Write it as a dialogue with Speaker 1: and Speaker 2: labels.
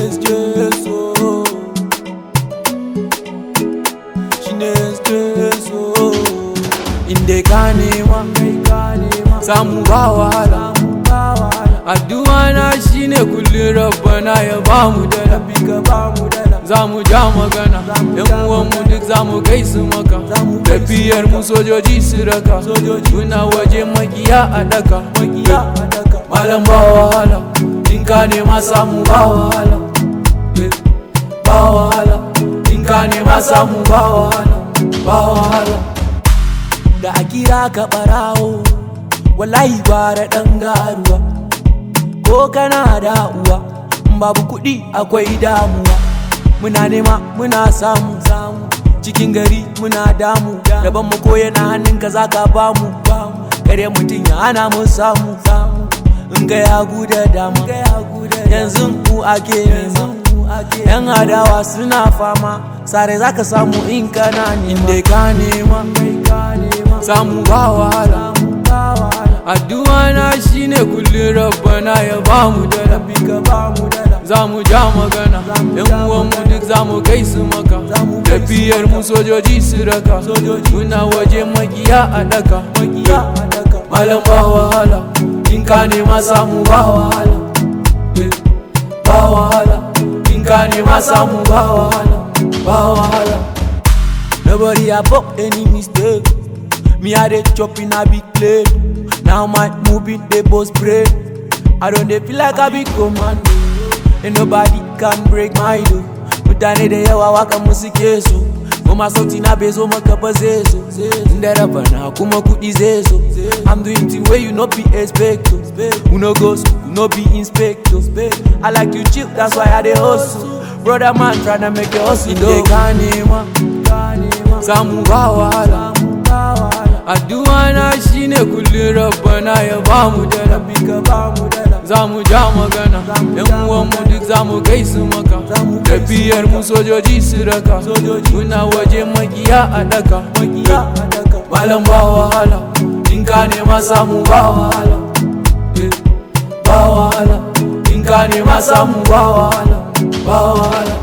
Speaker 1: SJSO shine SJSO inda ka nema samu ba wahala addu'a na shine kullum rabbana ya bamu dala za mu ja magana yan uwanmu duk za mu kai su maka tafiyar mu sojoji su raka muna waje makiya a daka malam ba wahala in ka nema samu ba wahala ba wahala in ka nema samu ba wahala ba wahala da a kira ka barawo wallahi gwara dan garuwa ko kana da uwa babu kuɗi akwai damuwa muna nema muna samu samu cikin gari muna damu daban mu ko yana hannunka zaka bamu kare mutum ya hana mu samu in ga ya guda dama yanzu ku ake nema yan adawa suna fama sare zaka samu in kana nema inda ka nema samu ba wahala addu'a na shine kullum rabbana ya bamu dala za mu ja magana yan uwanmu duk za mu kai su maka tafiyar mu sojoji su raka muna waje makiya a daka malam ba wahala in ka nema samu ba wahala ba wahala in ka nema samu ba wahala ba wahala nobody above any mistake me i dey chop in a big plate now my moving dey both brain i don dey feel like i be commando and nobody can break my door mutane da yawa waka musu ke so kuma sauti na bai zo maka ba zai zo inda raba na kuma kudi zai zo i'm doing thing wey you no be expect to who no go school who no be inspector i like you chill that's why i dey hustle brother man tryna make your hustle inde ka nema samu ba wahala addu'a na shine kullum rabbana ya bamu dala za mu ja magana yan uwanmu duk za mu kai su maka tafiyar mu sojoji su raka muna waje makiya a daka malam ba wahala in ka nema samu ba wahala ba wahala in ka nema samu ba wahala ba wahala